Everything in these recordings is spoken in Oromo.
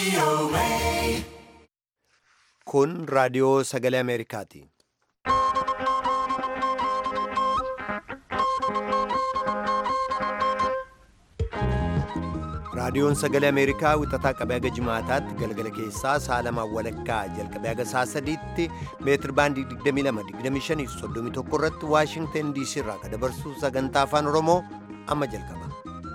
Kun raadiyoo sagalee Ameerikaati. Raadiyoon sagalee Ameerikaa wixataa qabee haga jimaataatti galgala keessaa sa'a lamaan walakkaa jalqabee haga sa'a sadiitti meetir baandii 22 25 irratti Waashingtan DC irraa kan dabarsu sagantaa afaan Oromoo amma jalqaba.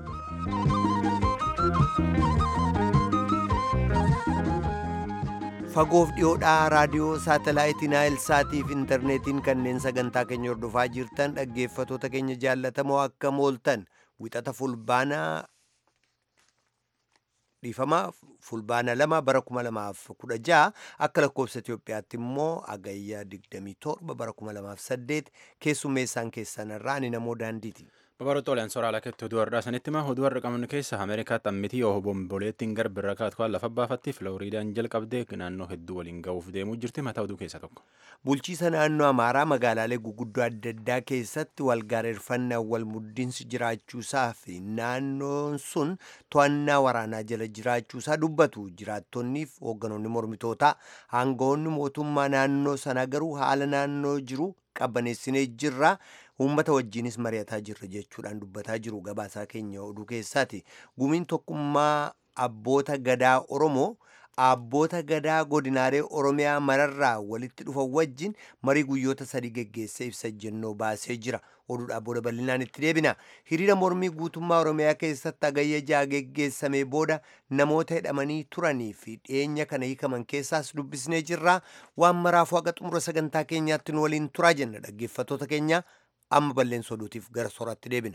Fagoof dhiyoodhaa raadiyoo saatalaayitii Naayil Saatiif intarneetiin kanneen sagantaa keenya hordofaa jirtan dhaggeeffatoota keenya jaallatamoo akka mooltan wixata fulbaanaa dhiifamaa fulbaana lama bara kuma lamaaf kudha ja'a akka lakkoofsa Itoophiyaatti immoo agayyaa digdamii torba bara kuma lamaaf saddeet keessummeessaan keessanirraa ani namoo daandiiti. Babaroota oliyaan soraa lakkatti oduu har'aa sanitti hima oduu har'a qabnu keessa Ameerikaatti ammitii yoo bomboleettiin garbirra kaatu kan lafa baafatti Filooriidaan jalqabdee naannoo hedduu waliin ga'uuf deemuu jirti mataa oduu keessaa tokko. Bulchiisa naannoo Amaaraa magaalaalee guguddoo adda addaa keessatti walgaareeffannaa wal muddiinsi jiraachuusaa fi naannoon sun to'annaa waraanaa jala jiraachuusaa dubbatu jiraattonniif hoogganoonni mormitootaa aangawoonni mootummaa naannoo sanaa garuu haala naannoo jiru qabbaneessinee jirra. uummata wajjiinis mari'ataa jirra jechuudhaan dubbataa jiru gabaasaa keenya oduu keessaati gumiin tokkummaa abboota gadaa oromoo abboota gadaa godinaalee oromiyaa mararraa walitti dhufan wajjin marii guyyoota sadii geggeessee ibsa jennoo baasee jira oduudhaa booda bal'inaan itti deebina hiriira mormii guutummaa oromiyaa keessatti agayya ja'a geggeessamee booda namoota hidhamanii turanii fi dhiyeenya kana hiikaman keessaas dubbisnee jirra waan maraafuu haga xumura sagantaa keenyaatti nu waliin turaa jenna dhaggeeffatoota keenya amma balleessa oduutiif gara sooratti deebina.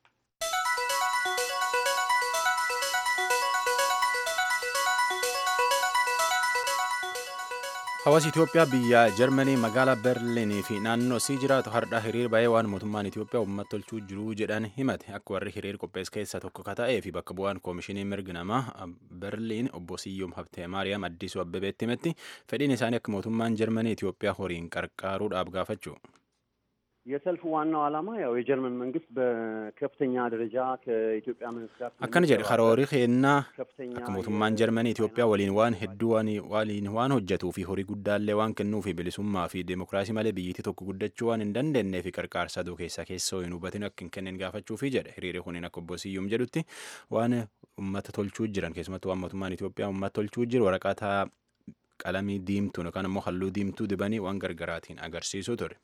Hawaasi Itoophiyaa biyya Jarmanii magaalaa Berliinii fi naannoo isii jiraatu hardhaa hiriir ba'ee waan mootummaan Itoophiyaa uummata tolchuu jiru jedhan himate akka warri hiriir qophees keessaa tokko ka ta'ee fi bakka bu'aan koomishinii mirgi namaa Berliin obbo Siyyoom Habtee Maariyaam Addisuu Abbebeetti himetti fedhiin isaanii akka mootummaan Jarmanii Itoophiyaa horiin qarqaaruudhaaf gaafachuu. የሰልፉ ዋናው ዓላማ ያው የጀርመን መንግስት በከፍተኛ ደረጃ ከኢትዮጵያ መንግስት ጋር akkana jedhe karoorri keennaa akka mootummaan jarmanii Itoophiyaa waliin waan hedduu waliin waan hojjetuu fi horii guddaallee waan kennuu fi bilisummaa fi deemokiraasii malee biyyittii tokko guddachuu waan hin dandeenyee fi qarqaarsa aduu keessaa keessoo hin hubatin akka hin kennin gaafachuu fi jedhe hiriirri kuniin akka obbo Siyyuum jedhutti waan uummata tolchuu jiran keessumattuu waan mootummaan Itoophiyaa uummata tolchuu jiru waraqata qalamii diimtuun yookaan immoo halluu diimtuu dibanii waan gargaraatiin agarsiisuu ture.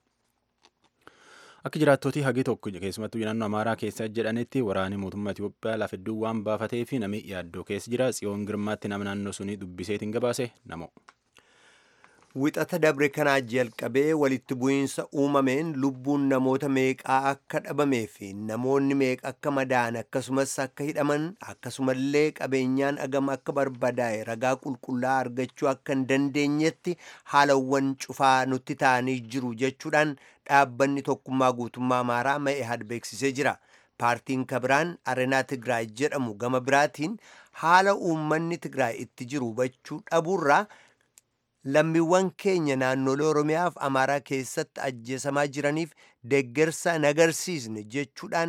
Akka jiraattootii hagi tokko keessumattuu naannoo Amaaraa keessa jedhanitti waraanni mootummaa Itoophiyaa lafa hedduu waan baafatee fi namni yaaddoo keessa jira. Tsiyoon Girmaatti nama naannoo sunii dubbiseetiin gabaase namo. Wixata dabre kanaa jalqabee walitti bu'iinsa uumameen lubbuun namoota meeqaa akka dhabamee fi namoonni meeqa akka madaa'an akkasumas akka hidhaman akkasumallee qabeenyaan agam akka barbadaa'e ragaa qulqullaa argachuu akka hin dandeenyetti haalawwan cufaa nutti ta'anii jiru jechuudhaan dhaabbanni tokkummaa guutummaa amaaraa ma'eehad beeksisee jira. Paartiin kabiraan Areenaa Tigraay jedhamu gama biraatiin haala uummanni Tigraay itti jiru hubachuu dhabuurraa lammiiwwan keenya naannolee Oromiyaaf Amaaraa keessatti ajjeesamaa jiraniif deeggarsa nagarsiisne jechuudhaan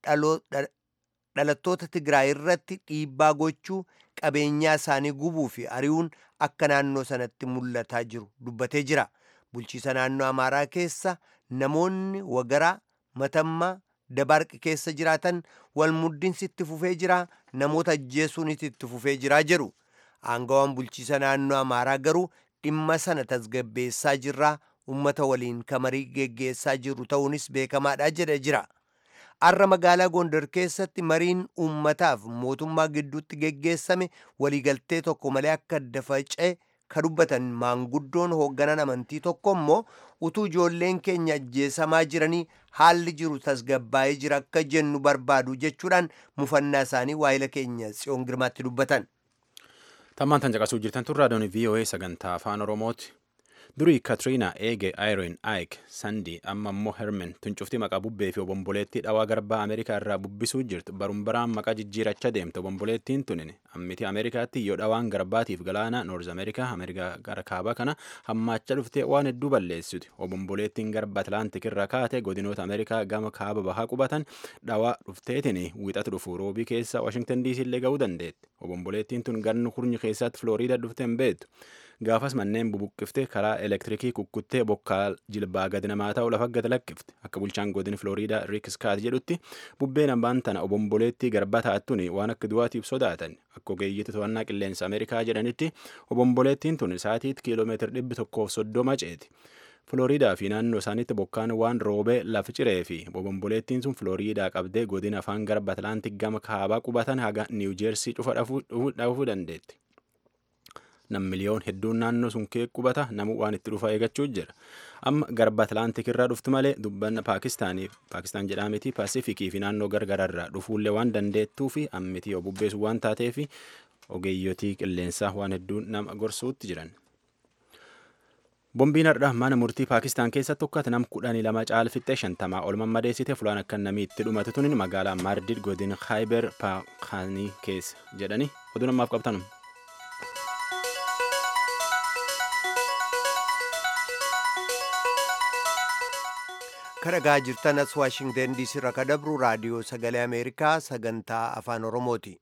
dhalattoota Tigraay irratti dhiibbaa gochuu qabeenyaa isaanii gubuu fi ari'uun akka naannoo sanatti mul'ataa jiru dubbatee jira. Bulchiisa naannoo Amaaraa keessa namoonni wagaraa matammaa dabarqi keessa jiraatan wal muddinsi itti fufee jira namoota ajjeesuunis itti fufee jira jedhu. Aangawaan bulchiisa naannoo Amaaraa garuu dhimma sana tasgabbeessaa jirraa ummata waliin kamarii geggeessaa jiru ta'uunis beekamaadha jedhe jira. Har'a magaalaa Gondar keessatti mariin uummataaf mootummaa gidduutti geggeessame waliigaltee tokko malee akka adda faca'e ka dubbatan maanguddoon hoogganan amantii tokko immoo utuu ijoolleen keenya ajjeesamaa jiranii haalli jiru tasgabbaa'ee jira akka jennu barbaadu jechuudhaan mufannaa isaanii waa'ila keenya tsiyoon girmaatti dubbatan. Tammaan tan caqasuu jirtan tun raadiyoon VOA sagantaa afaan Oromooti. durii katriina eege ayirin aayik sandi amma immoo hermen tuncufti maqaa bubbee fi obomboleettii dhawaa garbaa ameerikaa irraa bubbisuu jirtu barumbaraan maqaa jijjiirachaa deemte obomboleettiin tunin ammiti ameerikaatti yoo dhawaan garbaatiif galaana noorz ameerikaa ameerikaa gara kaabaa kana hammaacha dhuftee waan hedduu balleessiti obomboleettiin garba atlaantik irra kaate godinoota ameerikaa gama kaaba bahaa qubatan dhawaa dhufteetiin wixatu dhufu roobii keessa waashingtan diisii illee ga'uu dandeetti obomboleettiin tun gannu kurnyi keessatti filooriida dhufte hin beektu gaafas manneen bubuqqifte karaa elektirikii kukkuttee bokkaa jilbaa gadi namaa ta'u lafa gad lakkifte akka bulchaan godin filooriidaa riik skaat jedhutti bubbeen ambaan tana obomboleettii garba taa'attuun waan akka du'aatiif sodaatan akka ogeeyyiti to'annaa qilleensa ameerikaa jedhanitti obomboleettiin tun saatiitti kiiloomeetira dhibbi tokkoof soddoma ceeti. Filooriidaa fi naannoo isaaniitti bokkaan waan roobee lafa ciree fi obomboleettiin sun Filooriidaa qabdee godina afaan garba Atlaantik gama kaabaa qubatan haga Niiw Jeersii cufa dhufuu dandeetti. nam miliyoon hedduun naannoo sun kee qubata namu waan itti dhufa eegachuu jira amma garba atlaantik irraa dhufti malee dubbanna paakistaanii paakistaan jedhameti paasifikii fi naannoo gargaraa irraa dhufuullee waan dandeettuu fi ammitii obubbeessu waan taateef ogeeyyotii qilleensaa waan hedduun nama gorsuutti jiran. Bombiin har'a mana murtii Paakistaan keessatti tokkotti nam kudhanii lama caalfixxee shantamaa ol mammadeessite fulaan akka namni itti dhumatu tunin magaalaa Maardid godina Khayber Paakhaanii keessa jedhani oduu namaaf qabtanum. kadhagaa jirtan as waashingten diisii irraa kadabru raadiyoo sagalee ameerikaa sagantaa afaan oromooti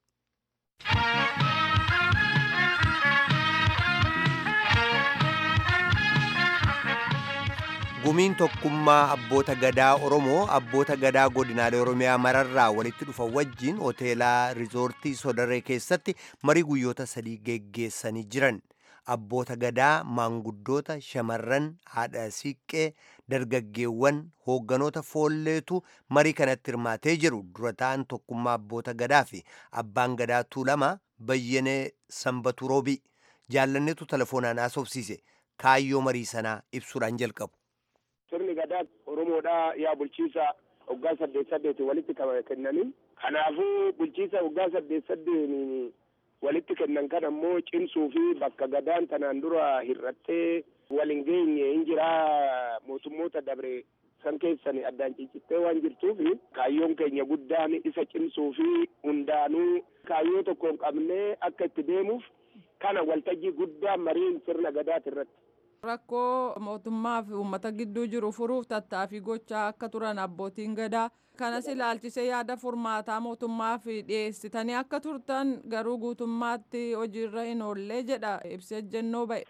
gumiin tokkummaa abboota gadaa oromoo abboota gadaa godinaalee oromiyaa mararraa walitti dhufan wajjiin hoteelaa riizoortii sodaree keessatti marii guyyoota sadii geggeessanii jiran abboota gadaa maanguddoota shamarran haadha siiqqee dargaggeewwan hoogganoota foolleetu marii kanatti hirmaatee jiru dura ta'an tokkummaa abboota gadaa fi abbaan gadaa tuulama bayyanee sanbatu roobii jaallanneetu telefoonaan haasofsiise kaayyoo marii sanaa ibsuudhaan jalqabu. sirni gadaa oromoodhaa yaa bulchiisa waggaa saddeet saddeetiin walitti kennanii kanaafuu bulchiisa waggaa saddeet saddeetiin walitti kennan kan ammoo cimsuu fi bakka gadaan tanaan dura hir'attee waliin geenye hin jiraa mootummoota dabre san keessan addaan ciccittee waan jirtuuf kaayyoon keenya guddaan isa cimsuu fi hundaanuu kaayyoo tokko hin qabnee akka itti deemuuf kana waltajjii guddaa mariin sirna gadaati irratti. rakkoo mootummaa fi uummata gidduu jiru furuuf tattaaffii gochaa akka turan abbootiin gadaa kanas ilaalchisee yaada furmaataa mootummaa fi dhiyeessitanii akka turtan garuu guutummaatti hojiirra hin oollee jedha ibsa ejjennoo ba'e.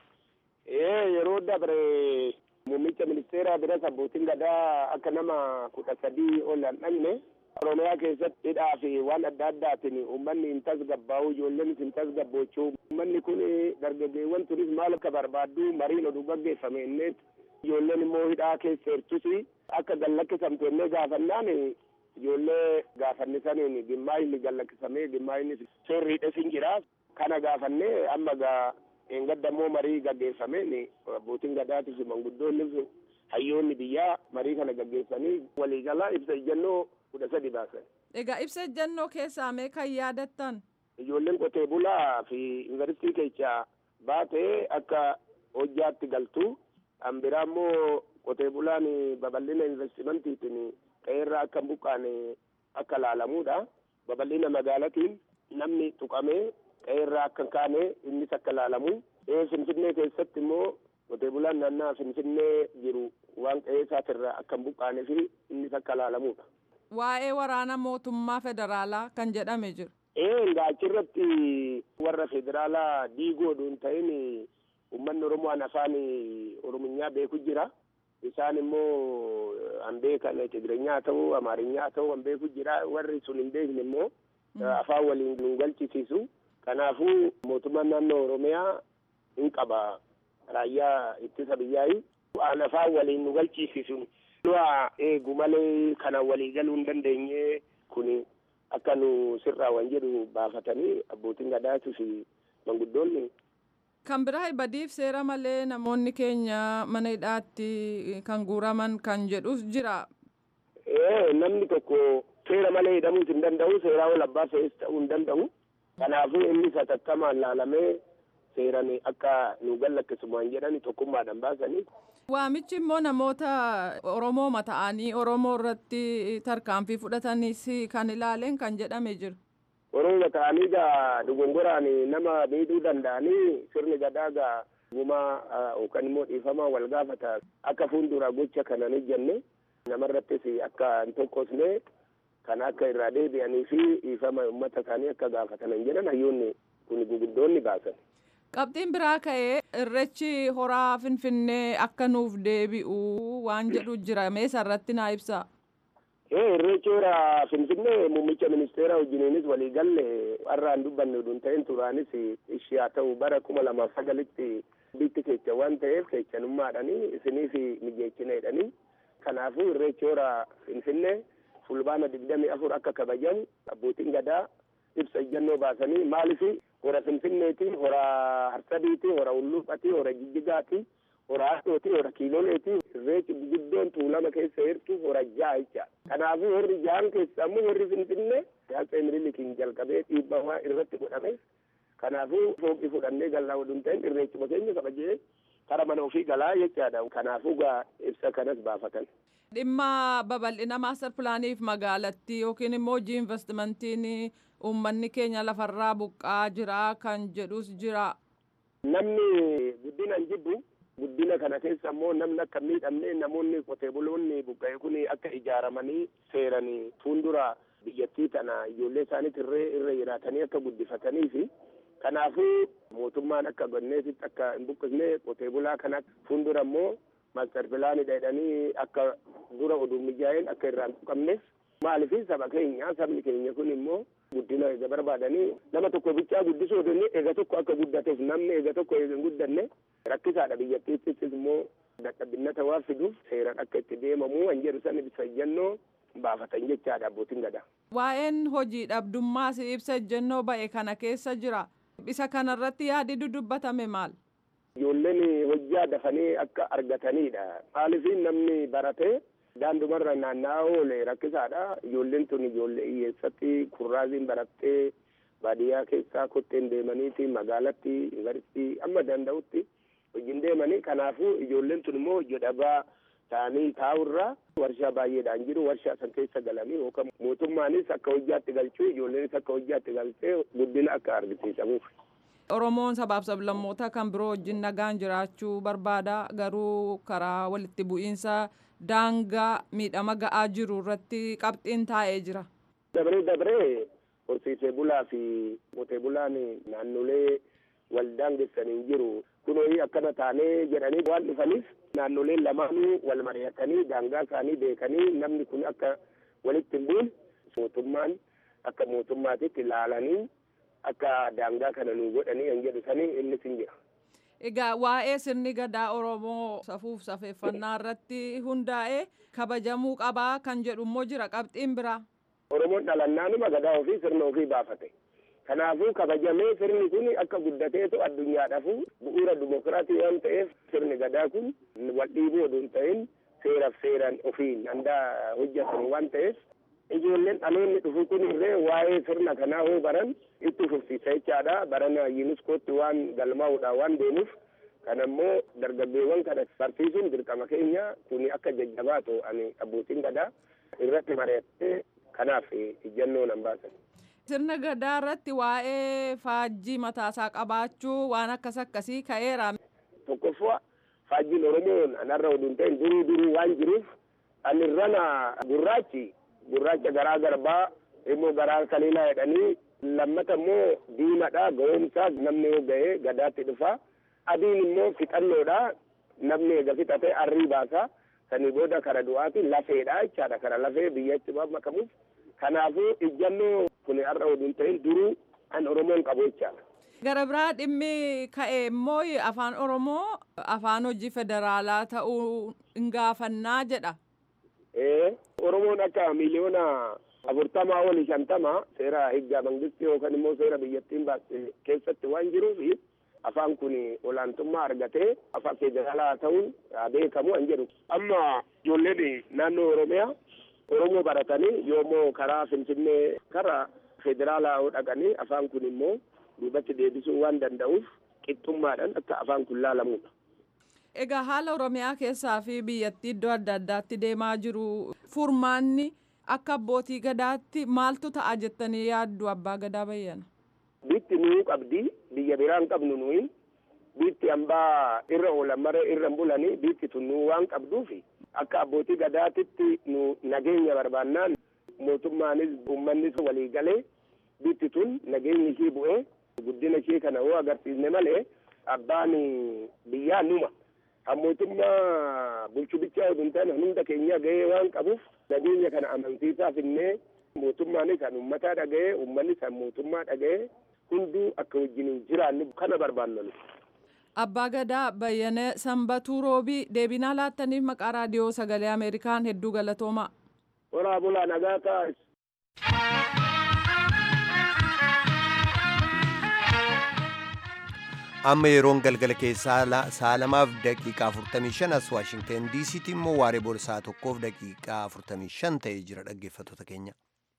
ee yeroo dabre muummicha ministeeraa biras abbootiin gadaa akka nama kudha sadii ol hin dhaqne oromiyaa keessatti hidhaa fi waan adda addaatiin uummanni hin tasgabbaa'u ijoolleen hin tasgabboochuu uummanni kun dargaggeewwan turis maal akka barbaaddu mariin oduu gaggeeffame inneet ijoolleen immoo hidhaa keessa jirtus akka gallakkisamte innee gaafannaan ijoollee gaafannisaniin dhimmaa inni gallakkisamee dhimmaa inni seerriidhes hin jira kana gaafannee amma gaa eengaddamoo marii gaggeeffameen abbootiin gadaatis manguddoonni hayyoonni biyyaa marii kana gaggeessanii waliigalaa ibsa ejjennoo kudha sadi baasan. Egaa ibsa ejjennoo keessaa mee kan yaadattan? Ijoolleen qotee bulaa fi yuunivarsiitii keessa baatee akka hojjaatti galtu. Kan biraa immoo qotee bulaan babal'ina investimantiitiin qe'eerraa akka hin buqqaane akka laalamuudha. Babal'ina magaalatiin namni tuqamee qe'eerraa akka hin kaane innis akka laalamu. Finfinnee keessatti immoo qotee bulaan naannaa Finfinnee jiru waan qe'ee isaatirraa akka hin buqqaanee fi innis akka laalamuudha. Waa'ee waraana mootummaa federaalaa kan jedhame jiru. Ee achirratti warra federaalaa diigoodhu hin ta'in uummanni Oromoo afaan Orominyaa beeku jira. Isaan immoo an beekan Tigireenyaa ta'uu Amaarinyaa ta'uu an beeku jira. Warri sun hin beekne immoo afaan waliin nu galchisiisu. Kanaafuu mootummaan naannoo Oromiyaa hin qaba raayyaa ittisa biyyaayi. Waan afaan waliin nu galchisiisu. Du'a eegu malee kana walii galuu hin dandeenye kun akka nu sirraa waan jedhu baafatanii abbootiin gadaatii fi manguddoonni. Kan biraa badiif seera malee namoonni keenya mana hidhaatti kan guuraman kan jedhus jira. Ee namni tokko seera malee hidhamuus hin danda'u seeraa ol abbaa fe'is ta'uu hin danda'u. Kanaafuu inni satattamaan laalamee seeran akka nu gallakkisumaan jedhani tokkummaadhaan baasanii. Waamichi immoo namoota Oromoo mata'anii Oromoo irratti tarkaanfii fudhatanis kan ilaaleen kan jedhame jiru. Oromoo ta'anii gaa dogongoraan nama miidhuu danda'anii sirni gadaa gaa gumaa yookaan immoo dhiifamaa wal gaafata akka fuuldura gocha kana ni jenne namarrattis akka hin tokkosne kan akka irraa deebi'anii fi dhiifama uummata isaanii akka gaafatanan jedhan hayyoonni kun guguddoonni baasan. Qabxiin biraa ka'ee irreechi horaa finfinnee akka nuuf deebi'u waan jedhu jira meesa irratti naa ibsa. irreechi horaa finfinnee muummicha ministeera wajjiniinis walii galle har'aan dubbanne oduun ta'een turaanis ishee haa ta'u bara kuma lamaaf sagalitti bitti kecha waan ta'eef kechanummaadhanii isiniif mijeechinaadhanii kanaafuu irreechi horaa finfinnee fulbaana digdamii afur akka kabajamu abbootiin gadaa ibsa ejjannoo baasanii maaliif hora finfinneeti hora harsadiiti hora ulluuphati hora jijjigaati hora haadhooti hora kiiloleeti irreechi guddoon tuulama keessa jirtu hora ja'a jecha kanaafuu warri ja'an keessa ammoo warri finfinnee yaatsee minilikiin jalqabee dhiibbamaa irratti godhame kanaafuu fooqii fudhannee gallaa waduun ta'in irreechuma keenya kabajee kara mana ofii galaa jechaadha kanaafuu gaa ibsa kanas baafatan. Dhimma babal'ina maastar pilaaniif magaalattii yookiin immoo hojii investimentiin uummanni keenya lafarraa buqqaa jira kan jedhus jira. Namni guddina hin jibbu guddina kana keessa ammoo namni akka miidhamne namoonni qotee buloonni buqqa'e kun akka ijaaramanii seeranii fuuldura biyyattii tana ijoollee isaaniit irree irra jiraatanii akka guddifatanii fi kanaafuu mootummaan akka gonneesitti akka hin buqqisne qotee bulaa kana fuuldura ammoo maastar pilaanii jedhanii akka dura oduun mijaa'een akka irraa hin tuqamnes maaliif saba keenya sabni keenya kun immoo guddina eega barbaadanii nama tokko bichaa guddisuu odonni eega tokko akka guddateef namni eega tokko eega hin guddanne rakkisaadha biyyattiittis immoo dadhabbinnata waan fiduuf seeraan akka itti deemamu kan jedhu san ibsa ejjennoo baafatan jechaadha abbootiin gadaa. Waa'een hojii dhabdummaas ibsa ejjennoo ba'e kana keessa jira. Isa kanarratti yaadi dudubbatame maal? Ijoolleen hojjaa dafanii akka argatanidha. Maaliif namni baratee daandumarra naanna'aa oole rakkisaadha. Ijoolleen tun ijoollee hiyyeessatti kurraaziin barattee baadiyyaa keessaa kotteen deemaniiti magaalatti yuunivarsiitii amma danda'utti hojiin deemanii kanaafuu ijoolleen tun immoo hojii dhabaa ta'anii taa'urraa warshaa baay'eedhaan jiru warshaa san keessa galanii yookaan mootummaanis akka hojjaatti galchuu ijoolleenis akka hojjaatti galchee guddina akka argisiisamuuf. Oromoon sabaaf sablammoota kan biroo wajjin nagaan jiraachuu barbaada garuu karaa walitti bu'iinsa daangaa miidhama ga'aa jiru irratti qabxiin taa'ee jira. Dabree dabree horsiisee bulaa fi qotee bulaan naannolee wal daangessanii jiru. Kunoo akkana taanee jedhanii waan dhufaniif naannoleen lamaanuu wal mari'atanii daangaa isaanii beekanii namni kun akka walitti hin buune mootummaan akka mootummaatitti ilaalanii akka daangaa kana nu godhanii kan jedhu sanii innis hin jira. Egaa waa'ee sirni gadaa Oromoo safuuf safeeffannaa irratti hundaa'ee kabajamuu qabaa kan jedhu immoo jira qabxiin biraa. Oromoon dhalannaanuma gadaa ofii sirna ofii baafate. Kanaafuu kabajamee sirni kun akka guddateetu addunyaadhaaf bu'uura dimokiraatii waan ta'eef sirni gadaa kun wal dhiibuu oduu hin ta'in seeraaf seeraan ofiin handaa hojjetan waan ta'eef ijoolleen dhaloonni dhufu kun illee waa'ee sirna kanaa hoo baran itti fufsiisa jechaadha barana yuuniskootti waan galmaa'uudha waan deemuuf kana immoo dargaggeewwan kana barsiisuun dirqama keenya kun akka jajjabaatu ani abbootiin gadaa irratti mari'attee kanaaf ijjannoo nan baasan. Sirna gadaa irratti waa'ee faajjii mataasaa qabaachuu waan akkas akkasii ka'eera. Tokkoffaa faajjiin Oromoon anarra oduun ta'in duruu duruu waan jiruuf anirrana gurraachi gurraacha garaa garbaa immoo garaa kaliilaa jedhanii lammata immoo diimadha ga'oomsaa namni yoo ga'ee gadaatti dhufa adiin immoo fixannoodha namni eega fixatee arrii baasa sanii booda kara du'aati lafeedha jechaadha kara lafee biyyatti makamuuf kanaafuu ijjannoo kun har'a oduun ta'in duruu an oromoon qabu jechaadha. Gara biraa dhimmi ka'e immoo afaan Oromoo afaan hojii federaalaa ta'uu hin gaafannaa jedha. Oromoon akka miliyoona afurtamaa oli shantama seera higgaa mangistii yookaan immoo seera biyyattiin baaste keessatti waan jiruuf afaan kun olaantummaa argatee afaan federaalaa ta'uun beekamu an jedhu. Amma ijoolleen naannoo Oromiyaa Oromoo baratanii yoommoo karaa Finfinnee karaa federaalaa dhaqanii afaan kun immoo duubatti deebisuu waan danda'uuf qixxummaadhaan akka afaan kun laalamudha. Egaa haala Oromiyaa keessaa fi biyyattii iddoo adda addaatti deemaa jiru furmaanni akka abbootii gadaatti maaltu ta'a jettanii yaaddu abbaa gadaa bayyana? Bitti nuu qabdi biyya biraan qabnu nuyi bitti hambaa irra oolan maree irra hin bulanii bitti tun nuu waan qabduufi akka abbootii gadaatitti nu nageenya barbaannaan mootummaanis uummannis walii galee bitti tun nageenyi ishii bu'ee guddina ishii kana hoo agarsiisne malee abbaan biyyaa numa. Kan mootummaa bulchu bichaa oduu hin taane hunda keenya gahee waan qabuuf nageenya kana amansiisaa finnee mootummaanis kan uummataa dhaga'ee uummanni kan mootummaa dhaga'ee hunduu akka wajjin jiraannu kana barbaanna. Abbaa Gadaa Bayyana Sanbatuu Roobii deebinaa laattaniif maqaa raadiyoo sagalee Ameerikaan hedduu galatoomaa. Horaa bulaa nagaa taa'es. amma yeroon galgala keessaa sa'a lamaaf daqiiqaa 45 as waashingten diisiitti immoo waaree booda sa'a tokkoof daqiiqaa 45 ta'ee jira dhaggeeffattoota keenya.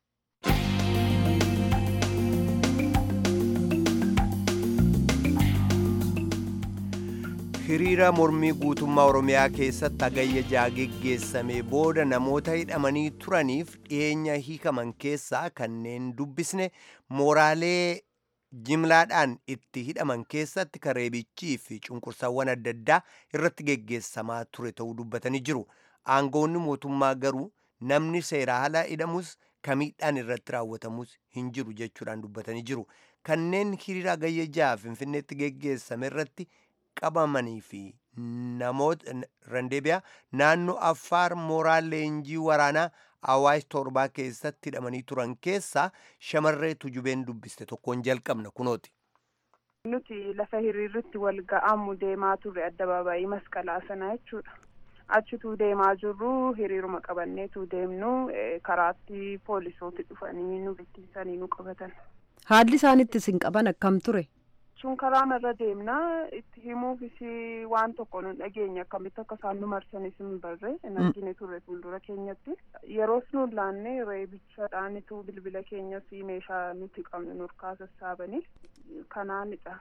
hiriira mormii guutummaa oromiyaa keessatti hagayya jaa geggeessamee booda namoota hidhamanii turaniif dhiyeenya hiikaman keessaa kanneen dubbisne mooraalee jimlaadhaan itti hidhaman keessatti kareebichii fi cunqursawwan adda addaa irratti geggeessamaa ture ta'uu dubbatanii jiru aangoonni mootummaa garuu namni seeraa ala hidhamus kamiidhaan irratti raawwatamus hin jiru jechuudhaan dubbatanii jiru kanneen hiriira hagayya jaa finfinneetti geggeessame irratti qabamanii fi namoota randeebiyaa naannoo affaar mooraa leenjii waraanaa awaash torbaa keessatti hidhamanii turan keessaa shamarree tujubeen dubbiste tokkoon jalqabna kunooti. Nuti lafa hiriirritti wal ga'amu deemaa turre addabaabaayii masqalaa sana jechuudha. Achituu deemaa jirru hiriiruma qabanneetu deemnu karaatti poolisooti dhufanii nu bittinsanii nu qabatan. Haalli isaan itti isin qaban akkam ture? sun karaa irra deemnaa itti himuufis waan tokko nu dhageenya akkamitti akka isaan nu marsanis hin barre hin argine turre fuuldura keenyatti yeroos nu laanne reebichaadhaanitu bilbila keenya fi meeshaa nuti qabnu nurkaa sassaabanii kanaanidha.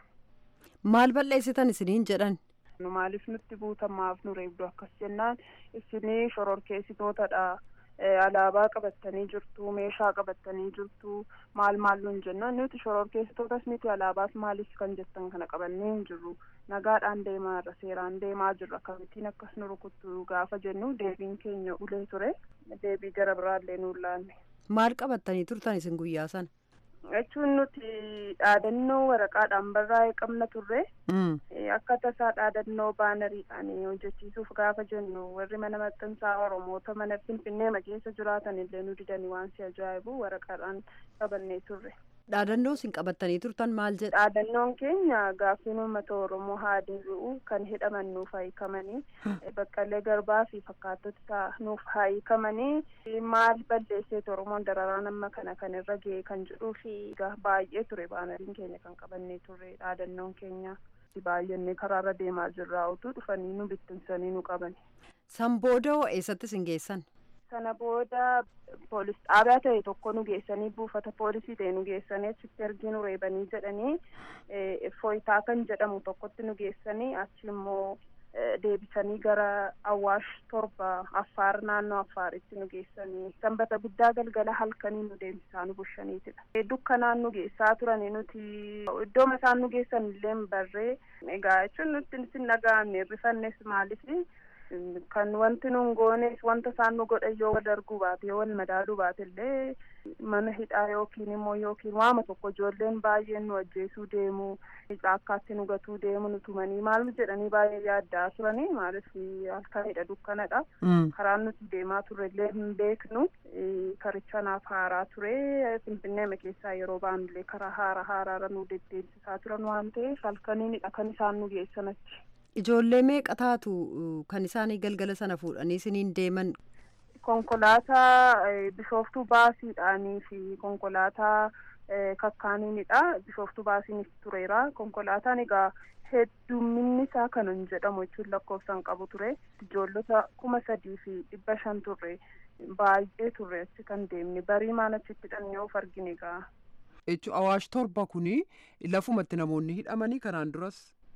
Maal balleessitan isiniin jedhan? Nu maaliif nutti buutamaaf nu reebdu akkas jennaan isinii shororkeessitootadha. alaabaa qabattanii jirtu meeshaa qabattanii jirtu maal maal nuun jennaan nuti shororkeessitootas miti alaabaas maalis kan jettan kana qabannee hin jirru nagaadhaan deemaa irra seeraan deemaa jirra akkamittiin akkas nu rukuttu gaafa jennu deebiin keenya ulee ture deebii gara biraallee nuun laanne. maal qabattanii turtan isin guyyaa sana? jechuun nuti dhaadannoo waraqaadhaan barraa'ee qabna turre akka tasaa dhaadannoo baanariidhaan hojjechiisuuf gaafa jennu warri mana maxxansaa oromoota mana finfinnee keessa jiraatan illee nu didanii waan si ajaa'ibu waraqaadhaan qabannee turre. dhaadannoo isin qabattanii turtan maal jedha? dhaadannoon keenya gaaffiin uummata oromoo haa deebi'u kan hidhaman nuuf hiikamanii baqqalee garbaa fi fakkaattota isaa nuuf hiikamanii maal balleesseet oromoon dararaan amma kana kan irra ga'e kan jedhuu fi baay'ee ture baanariin keenya kan qabannee turre dhaadannoon keenya baay'annee karaarra deemaa jirraa utuu dhufanii nu bittinsanii nu qaban. san booda hoo eessatti isin geessan? sana booda poolis dhaabaa ta'e tokko nu geessanii buufata poolisii ta'e nu geessanii achitti ergii nu reebanii jedhanii fooyitaa kan jedhamu tokkotti nu geessanii achi immoo deebisanii gara awwaash torba affaar naannoo affaaritti nu geessanii sanbata guddaa galgala halkanii nu deemsisaa nu bushaniitidha dukkanaan nu geessaa turani nuti iddoo isaan nu geessan illee barree egaa jechuun nutti sin dhaga'amne rifannes maaliif kan wanti nun goones wanta isaan nu godhan yoo wal arguu baate yoo wal madaaluu baate illee mana hidhaa yookiin immoo yookiin waama tokko ijoolleen baay'een nu ajjeesuu deemu caakkaatti nu gatuu deemu nu tumanii maal jedhanii baay'ee yaaddaa turanii maaliif halkanidha dukkanadha karaan nuti deemaa turre illee hin beeknu karicha naaf haaraa ture finfinneema keessaa yeroo baanullee karaa haara haaraara nu deddeebisaa turan waan ta'eef halkaniinidha kan isaan nu geessan achi. Ijoollee meeqa taatu kan isaanii galgala sana fuudhanii isiniin deeman? Konkolaataa bishooftuu baasiidhaanii fi konkolaataa kakkaaniinidha. Bishooftuu baasiinis tureera. Konkolaataan egaa heddumminni isaa kan hin jedhamu jechuun lakkoofsan qabu ture. Ijoollota kuma sadii fi dhibba shan turre baay'ee turre achi kan deemne barii maan achitti hidhannee of argine egaa. Jechuun awaash torba kuni lafumatti namoonni hidhamanii kanaan duras.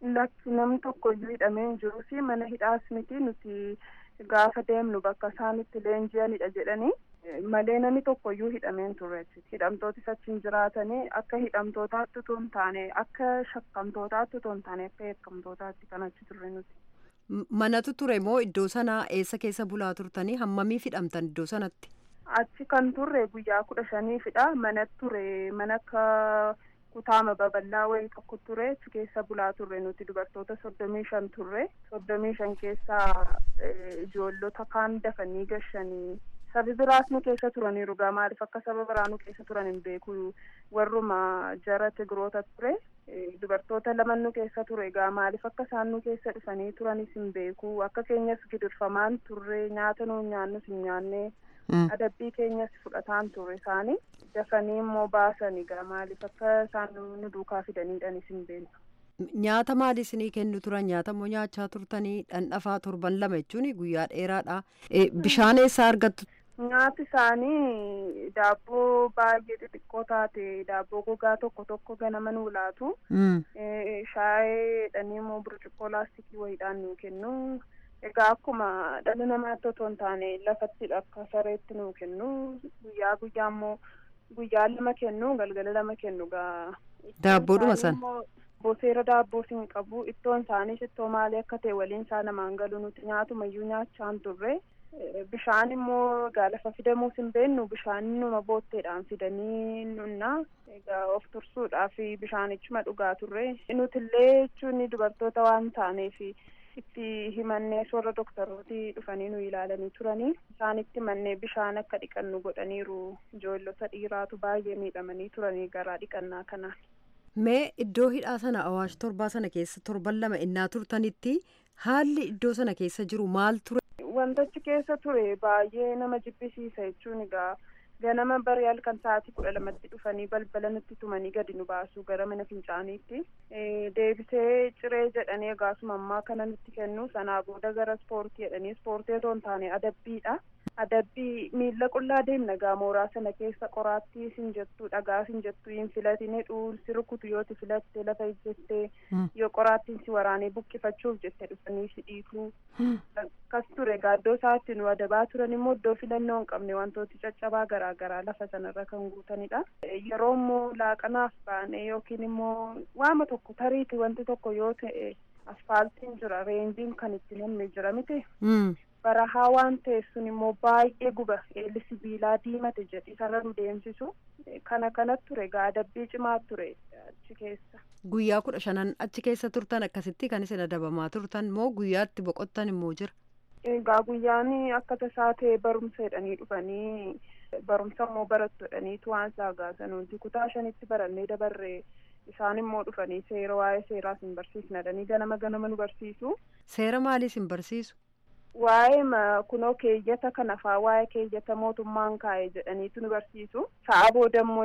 lakki namni tokko iyyuu hidhamee hin jiruu fi mana hidhaas miti nuti gaafa deemnu bakka isaanitti leenji'anidha jedhanii malee namni tokko iyyuu hidhamee hin turre hidhamtootis achiin jiraatanii akka hidhamtootaatti otoo hin taane akka shakkamtootaatti otoo hin taane akka yakkamtootaatti kan achi turre nuti. Manatu ture moo iddoo sanaa eessa keessa bulaa turtanii hammamiif hidhamtan iddoo sanatti? Achi kan turre guyyaa kudha shaniifidha. Mana ture mana akka kutaama babal'aa wayii tokko ture achi keessa bulaa turre nuti dubartoota soddomii shan turre soddomii shan keessaa ijoollota kaan dafanii gashanii sabi biraas nu keessa turaniiru gaa maaliif akka saba biraa nu keessa turan hin beeku warruma jara tigiroota ture dubartoota lama nu keessa ture gaa maaliif akka isaan nu keessa dhufanii turanis hin beeku akka keenyas gidirfamaan turre nyaata nu nyaannus hin nyaanne adabbii keenyas fudhataan turre isaanii dafanii immoo baasanii gaa maaliif akka isaan nu duukaa fidaniidhanis hin beeku. Nyaata maali isinii kennu turan nyaata moo nyaachaa turtanii dhandhafaa torban lama jechuun guyyaa dheeraadha. Bishaan eessaa argattu? Nyaati isaanii daabboo baay'ee xixiqqoo taate daabboo gogaa tokko tokko ganama nuu laatu. Shaayee dhanii immoo burcuqqoo laastikii wayiidhaan nuu kennu. Egaa akkuma dhalli namaatti otoo hin taane lafatti akka sareetti nuu kennu guyyaa guyyaa immoo guyyaa lama kennu galgala lama kennu gaa. Daabboodhuma sana. Boseera daabboo hin qabu ittoon isaaniis ittoo maalii akka ta'e waliin isaa namaan galu nuti nyaatumayyuu nyaachaan turre. Bishaan immoo egaa lafa fidamuus hin beennu bishaan numa bootteedhaan fidanii nunna egaa of tursuudhaaf bishaanichuma dhugaa turre nuti illee jechuun dubartoota waan taaneef itti himannee warra doktorooti dhufanii nu ilaalanii turanii isaanitti mannee bishaan akka dhiqannu godhaniiru ijoollota dhiiraatu baay'ee miidhamanii turanii garaa dhiqannaa kanaan. Mee iddoo hidhaa sana awaash torbaa sana keessa torban lama innaa turtanitti haalli iddoo sana keessa jiru maal ture? Wantichi keessa ture baay'ee nama jibbisiisa jechuun egaa ganama barii halkan sa'aatii kudha lamatti dhufanii balbala nutti tumanii gadi nu baasu gara mana fincaaniitti deebisee ciree jedhanii egaasuma ammaa kana nutti kennu sanaa booda gara ispoortii jedhanii ispoortii otoo hin taane adabbiidha. adabbii miilla qullaa deemna gaa mooraa sana keessa qoraattii sin jettu dhagaa sin jettu hin filatine dhuulsi rukutu yoo ti filatte lafa ijjettee yoo qoraattiin si waraanee buqqifachuuf jette dhufanii si dhiituu akkas ture gaa iddoo isaatti nu adabaa turan immoo iddoo filannoo hin qabne wantooti caccabaa garaa garaa lafa sanarra kan guutanidha yeroo immoo laaqanaaf baane yookiin immoo waama tokko tariiti wanti tokko yoo ta'e asfaaltiin jira reenjiin kan itti namni jira miti barahaa waan ta'eef sun immoo baay'ee guba eelli sibiilaa diimate jedhi isarra nu deemsisu kana kanatti ture gaa adabbii cimaa ture achi keessa. Guyyaa kudha shanan achi keessa turtan akkasitti kan isin adabamaa turtan moo guyyaatti boqottan immoo jira? Egaa guyyaan akka tasaa ta'e barumsa jedhanii dhufanii barumsa immoo barattu jedhaniitu waan isaa gaasan nuti kutaa shanitti barannee dabarree isaan immoo dhufanii seera waa'ee seeraa sin barsiisna jedhanii ganama ganama nu barsiisu. Seera maalii sin barsiisu? waa'ee kunoo keeyyata kana faa waa'ee keeyyata mootummaan kaa'e jedhaniitu nu barsiisu sa'a booda immoo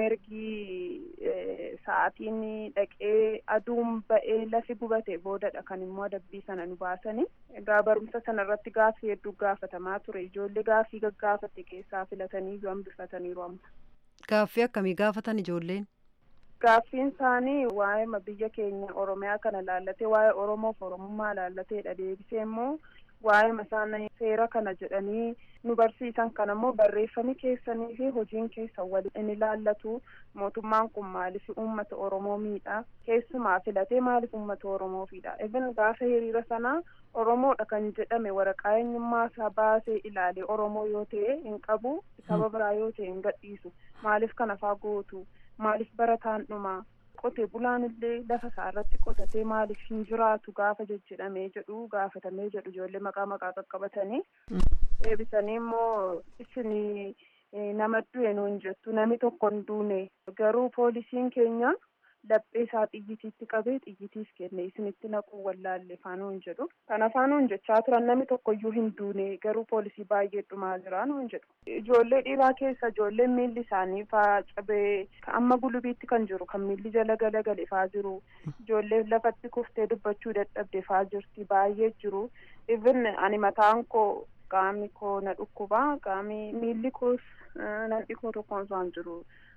ergii sa'aatiin dhaqee aduun ba'ee lafi gubate boodadha kan immoo adabbii sana nu baasani egaa barumsa sana irratti gaaffii hedduu gaafatamaa ture ijoollee gaaffii gaggaafatte keessaa filatanii yoo hambifataniiru amma. Gaaffii akkamii gaafatan ijoolleen? Gaaffiin isaanii waa'ee biyya keenya Oromiyaa kana laallatee waa'ee Oromoof Oromummaa laallateedha deebisee immoo waa'ee isaan seera kana jedhanii nu barsiisan kana immoo barreeffami keessanii fi hojiin keessan waliin ilaallatu mootummaan kun maaliif uummata oromoo miidha keessumaa filatee maaliif uummata oromoo fiidha even gaafa hiriira sanaa oromoodha kan jedhame waraqaa eenyummaa isaa baasee ilaale oromoo yoo ta'e hin qabu saba biraa yoo ta'e hin gadhiisu maaliif kana faa gootu maaliif barataan dhumaa qote bulaan illee lafa isaa irratti qotatee maaliif hin jiraatu gaafa jejjedhamee jedhu gaafatamee jedhu ijoollee maqaa maqaa qaqqabatanii deebisanii immoo isin nama du'e nuun jettu nami tokko hin duune garuu poolisiin keenya laphee isaa xiyyitiitti qabee xiyyitiis kenne isinitti naquu wallaalle faanuun jedhu kana faanuun jechaa turan nami tokko iyyuu hin duune garuu poolisii baay'ee dhumaa jira nuun jedhu ijoollee dhiiraa keessa ijoolleen miilli isaanii faa cabee amma gulubiitti kan jiru kan miilli jala galagale faa jiru ijoollee lafatti kuftee dubbachuu dadhabde faa jirti baay'ee jiru even ani mataan koo qaamni koo na dhukkuba qaamni miilli koos nan dhikoo tokkoon isaan jiru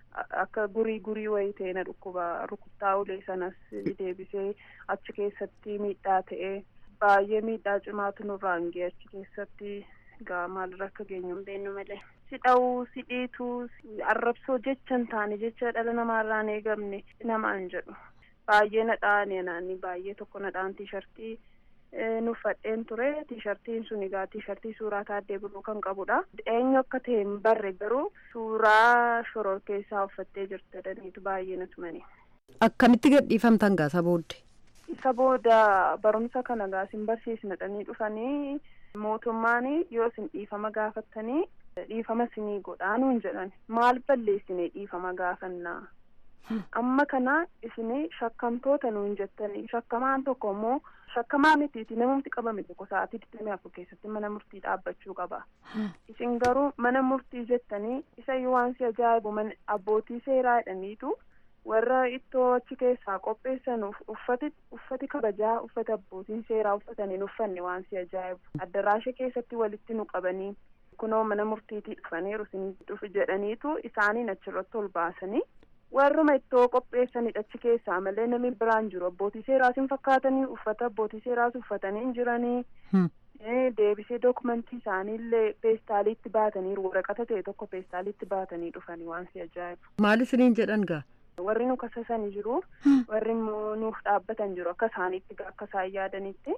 akka gurii gurii wayii ta'e na dhukkuba rukuttaa ulee sanas deebisee achi keessatti miidhaa ta'e baay'ee miidhaa cimaatu nurraan ga'e achi keessatti egaa maalirra akka geenyu hin beeknu malee. si dha'uu si dhiituu arrabsoo jecha hin taane jecha dhala namaarraa hin eegamne namaan jedhu baay'ee nadhaan naanni baay'ee tokko nadhaan tiishartii nuffadheen ture tiishartiin sun egaa tiishartii suuraa taaddee buluu kan qabudha eenyu akka ta'e hin barre garuu suuraa shoror keessaa uffattee jirti jedhaniitu baay'ee na tumani. akkamitti gadhiifamtan gaasa booddee. isa booda barumsa kana gaa isin barsiisnadhanii dhufanii mootummaan yoo isin dhiifama gaafattanii dhiifama isinii godhaa nuun jedhan maal balleessine dhiifama gaafannaa amma kana isinii shakkamtoota nuun jettanii shakkamaan tokko immoo shakkamaa mitiiti namumti qabame tokko sa'aatii digdamii afur keessatti mana murtii dhaabbachuu qaba isin garuu mana murtii jettanii isa yoo waan si ajaa'ibu abbootii seeraa jedhaniitu warra ittoo achi keessaa qopheessan uffati uffati kabajaa uffata abbootiin seeraa uffatanii uffanne waan si ajaa'ibu addaraasha keessatti walitti nu qabanii kunoo mana murtiitii dhufaniiru isin dhufu jedhaniitu isaaniin achirratti ol baasanii warruma ittoo qopheessanidha achi keessaa malee namni biraan jiru abbootii seeraas hin fakkaatanii uffata abbootii seeraas uffatanii hin jiranii deebisee dookumentii isaaniillee peestaaliitti baataniiru waraqata ta'e tokko peestaaliitti baatanii dhufanii waan si ajaa'ibu. maal isiniin jedhan gaa. warri nu kasasanii jiru warri immoo nuuf dhaabbatan jiru akka isaaniitti akka isaan yaadanitti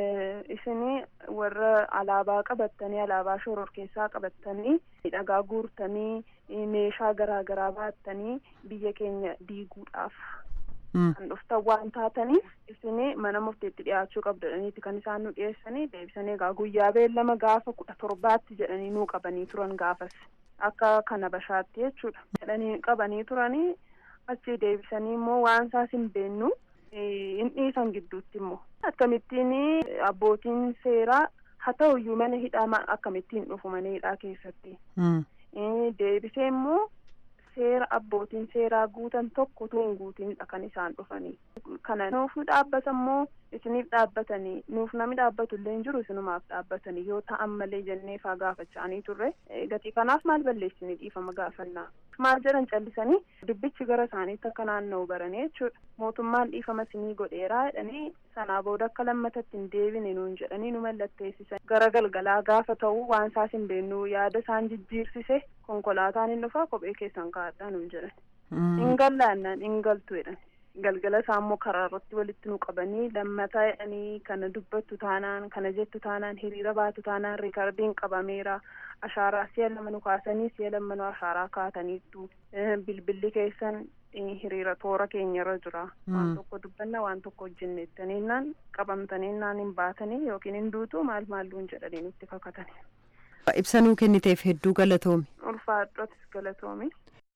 isinii warra alaabaa qabattanii alaabaa shoror keessaa qabattanii dhagaa guurtanii meeshaa garaa garaa baattanii biyya keenya diiguudhaaf kan dhuftan waan taataniif isinii mana murteetti dhiyaachuu qabdaniiti kan isaan nu dhiyeessanii deebisanii egaa guyyaa beellama gaafa kudha torbaatti jedhanii nuu qabanii turan gaafas akka kana bashaatti jechuudha jedhanii qabanii turanii achi deebisanii immoo waan isaas hin beennu hin dhiisan gidduutti immoo akkamittiin abbootiin seeraa haa ta'uyyuu mana hidhaa akkamittiin dhufu mana hidhaa keessatti deebisee immoo seera abbootiin seeraa guutan tokko tun guutinidha kan isaan dhufanii kana nuuf nu dhaabbata immoo isiniif dhaabbatanii nuuf namni dhaabbatu illee hin jiru isinumaaf dhaabbatanii yoo ta'an malee jennee faa gaafachaanii turre gatii kanaaf maal balleessini dhiifama gaafannaa maal jedhan callisanii dubbichi gara isaaniitti akka naanna'u baranii jechuudha mootummaan dhiifama isinii godheeraa jedhanii sanaa booda akka lammatatti hin deebine nuun jedhanii nu mallatteessisan gara galgalaa gaafa ta'u waan isaas hin beennu yaada isaan jijjiirsise konkolaataan hin dhufaa kophee keessan kaa'adhaa nuun jedhan hin gallaannaan hin galtu jedhan galgala isaa immoo karaa irratti walitti nu qabanii lammataa jedhanii kana dubbattu taanaan kana jettu taanaan hiriira baatu taanaan riikardiin qabameera ashaaraa si'a lama nu kaasanii si'a lama nu ashaaraa kaataniittu bilbilli keessan hiriira toora keenyarra jira waan tokko dubbanna waan tokko hojjennettaniinnaan qabamtaniinnaan hin baatanii yookiin hin duutu maal maalluun jedhanii nutti kakatanii. ibsanuu kenniteef hedduu galatoomi. ulfaadhotis galatoomi.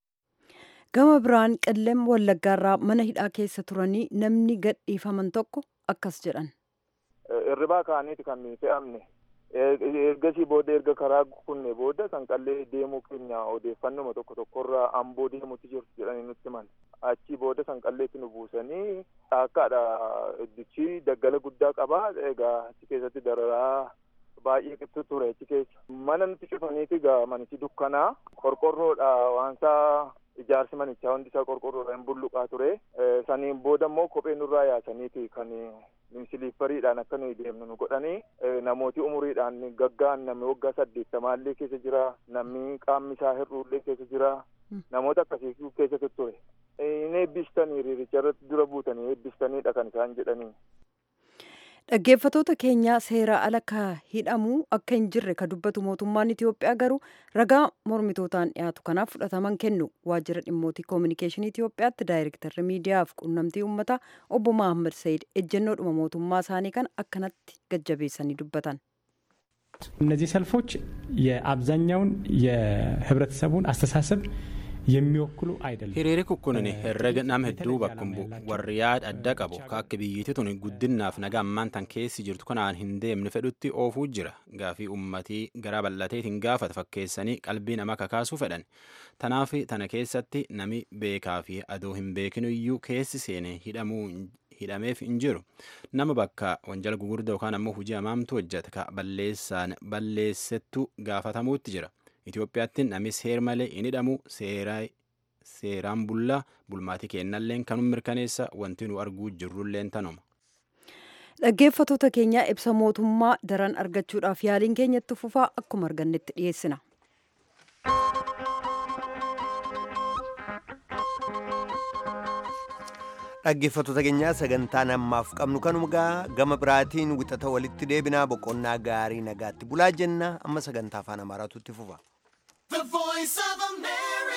gama biraan qilleem wallaggaarraa mana hidhaa keessa turanii namni gadhiifaman tokko akkas jedhan. Irribaa kaaniiti kan fe'amne ergasii booda erga karaa kunne booda kan qallee deemuu keenya odeeffannoma tokko tokkorraa amboo deemutti jirtu jedhanii nutti himan achii booda kan qalleetti nu buusanii dhaakkaadha iddichi daggala guddaa qaba egaa achi keessatti dararaa baay'ee qixxu ture achi keessa mana nutti cufaniiti egaa manichi dukkanaa qorqorroodha waansaa ijaarsi manichaa hundi isaa qorqorroodhaan bulluqaa ture saniin booda immoo kophee nurraa yaasaniiti kan siliippariidhaan akka nuyi deemnu nu godhanii namooti umuriidhaan gaggaan namni waggaa saddeettamaallee keessa jira namni qaamni isaa hir'uullee keessa jira namoota akkasii keessa ture hin eebbistanii hiriiricha irratti dura buutanii eebbistaniidha kan isaan jedhanii. dhaggeeffatoota keenyaa seeraa ala ka hidhamuu akka hin jirre ka dubbatu mootummaan itiyoophiyaa garuu ragaa mormitootaan dhiyaatu kanaaf fudhataman kennu waajjira dhimmootii koominikeeshinii itiyoophiyaatti daayirektarri miidiyaaf quunnamtii uummataa obbo mahammad sayid ejjennoodhuma mootummaa isaanii kan akkanatti gajjabeessanii dubbatan. እነዚህ ሰልፎች የአብዛኛውን የህብረተሰቡን አስተሳሰብ የሚወክሉ አይደለም። hiriiri kukkunin herrega nama hedduu bakkum bu'u warri yaada adda qabu ka akka biyyittii tun guddinnaaf nagaa ammaan tan keessi jirtu kanaan hin deemne fedhutti oofuu jira gaafii ummatii garaa bal'ateetiin gaafata fakkeessanii qalbii nama kakaasuu fedhan tanaaf tana keessatti nami beekaa fi adoo hin beekinu iyyuu keessi seene hidhamuu hidhameef hin jiru nama bakka wanjala gugurdaa yookaan ammoo hojii hamaamtu hojjeta ka balleessaan balleessettu gaafatamuutti jira. Itoophiyaatti namni seer malee hin hidhamu seeraan bullaa bulmaatii keennalleen kanum mirkaneessa wanti nu arguu jirrulleen tanuma. Dhaggeeffatoota keenyaa ibsa mootummaa daran argachuudhaaf yaaliin keenyatti fufaa akkuma argannetti dhiyeessina. dhaggeeffattoota keenyaa sagantaan ammaaf qabnu kanuma gama biraatiin wixata walitti deebinaa boqonnaa gaarii nagaatti bulaa jenna amma sagantaa afaan amaaraatu itti fufa.